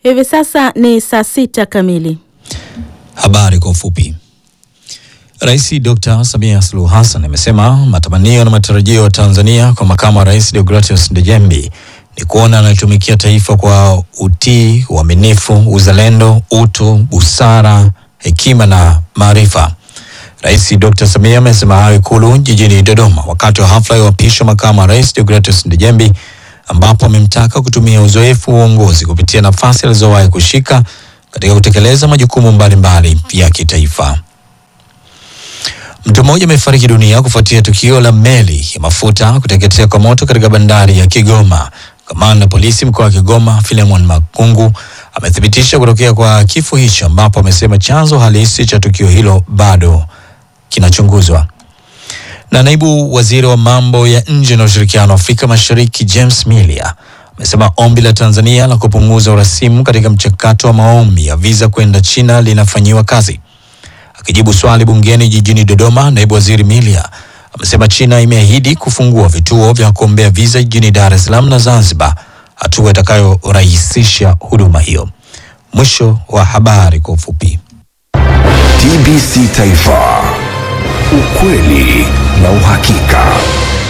Hivi sasa ni saa sita kamili. Habari kwa ufupi. Rais Dr. Samia Suluhu Hassan amesema matamanio na matarajio ya Tanzania kwa makamu wa rais Deogratius Ndejembi ni kuona anatumikia taifa kwa utii, uaminifu, uzalendo, utu, busara, hekima na maarifa. Rais Dr. Samia amesema hayo Ikulu jijini Dodoma wakati wa hafla ya uapisho makamu wa rais Deogratius Ndejembi ambapo amemtaka kutumia uzoefu wa uongozi kupitia nafasi alizowahi kushika katika kutekeleza majukumu mbalimbali ya kitaifa. Mtu mmoja amefariki dunia kufuatia tukio la meli ya mafuta kuteketea kwa moto katika bandari ya Kigoma. Kamanda polisi mkoa wa Kigoma Philemon Makungu amethibitisha kutokea kwa kifo hicho, ambapo amesema chanzo halisi cha tukio hilo bado kinachunguzwa. Na naibu waziri wa mambo ya nje na ushirikiano wa Afrika Mashariki James Milia amesema ombi la Tanzania la kupunguza urasimu katika mchakato wa maombi ya visa kwenda China linafanyiwa kazi. Akijibu swali bungeni jijini Dodoma, naibu waziri Milia amesema China imeahidi kufungua vituo vya kuombea visa jijini Dar es Salaam na Zanzibar, hatua itakayorahisisha huduma hiyo. Mwisho wa habari kwa ufupi. TBC Taifa, ukweli na uhakika.